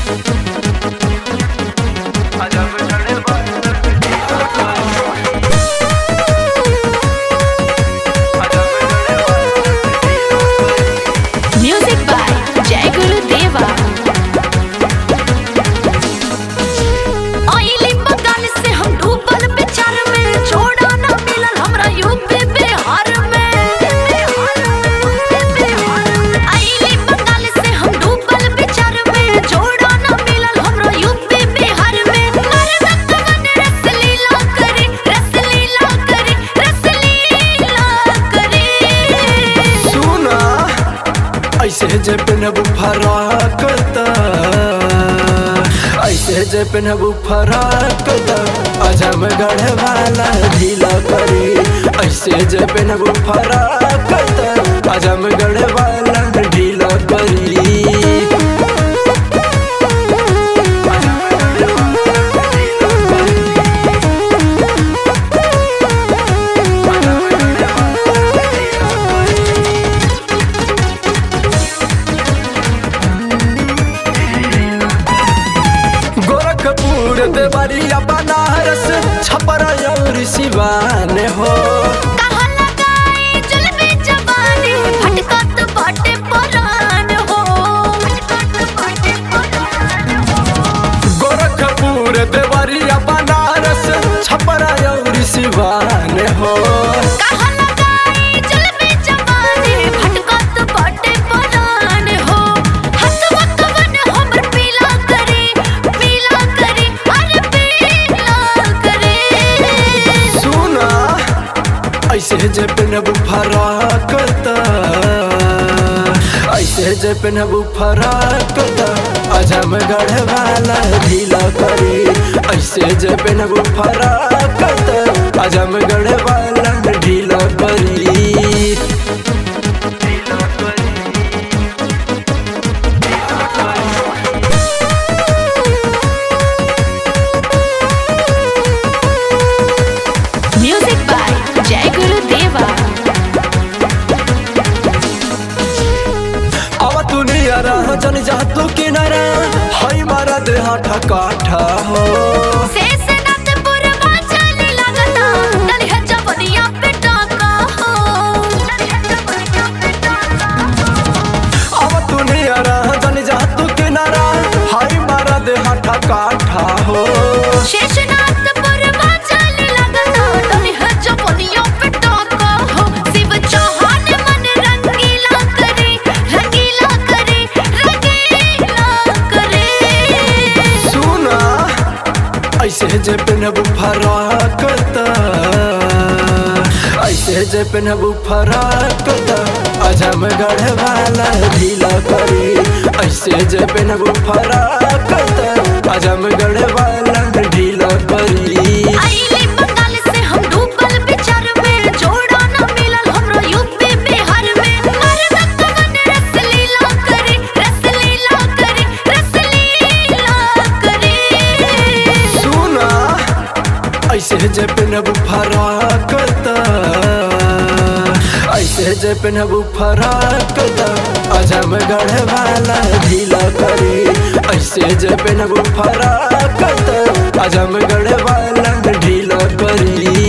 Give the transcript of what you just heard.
music by जय गुरु देवा आइली बंगाल से हम डूबल विचार में छोड़ा ना मिलल हमरा यूपी बिहार में आइली बंगाल से हम डूबल विचार में छोड़ा ना मिलल हमरा यूपी बिहार में मर्द कवन रसलीला करे रसलीला करे रसलीला करे सुना ऐसे जे पेनहबू फराकता ऐसे जे पेनहबू फराकता अजम गढ़ वाला ढीला करी ऐसे जे पेनहबू फराकता अजम गढ़ वाला ढीला करी गोरखपुर देवरिया बनारस छपरा और सिवान हो कहाँ लगाई जुल्मी जवानी भटकत बाटे परान हो गोरखपुर देवरिया बनारस छपरा और सिवान हो कहाँ लगाई जुल्मी जवानी भटकत बाटे परान हो हथवा कवन हमर पीला करे पीला करे अरे पीला करे सुना ऐसे जे पेनहबू फराकता ऐसे जे पेनहबू फराकता अजम गढ़ वाला ढीला करी ऐसे जे पेनहबू फराकता अजम गढ़ वाला ढीला करी म्यूजिक बाय जय गुरु देवा अब तू नियरा जन जा तू किनारा हई मारा देहा ठकाठा हो शेषनाथपुर वाचन लगता दलिया जवनिया पे टाका हो अब तू नियरा जन जा तू किनारा हई मारा देहा ठकाठा हो शेषनाथपुर वाचन लगता दलिया जवनिया पे टाका हो शिव चौहान मन रंगीला करे रंगीला करे रंगीला करे सुना ऐसे जे पेनहबू फराकता ऐसे जे पेनहबू फराकता अजम गढ़ वाला ढीला करी ऐसे जे पेनहबू फराकता अजम गढ़ वाला ढीला करी आइली बंगाल से हम डूबल विचार में जोड़ा ना मिलल हमरा यूपी बिहार में मर्द कवन रसलीला करे रसलीला करे रसलीला करे सुना ऐसे जे पेनहबू फराकता ऐसे जे पेनहबू फराकता अजम गढ़ वाला ढीला करी ऐसे जे पेनहबू फराकता अजम गढ़ वाला ढीला करी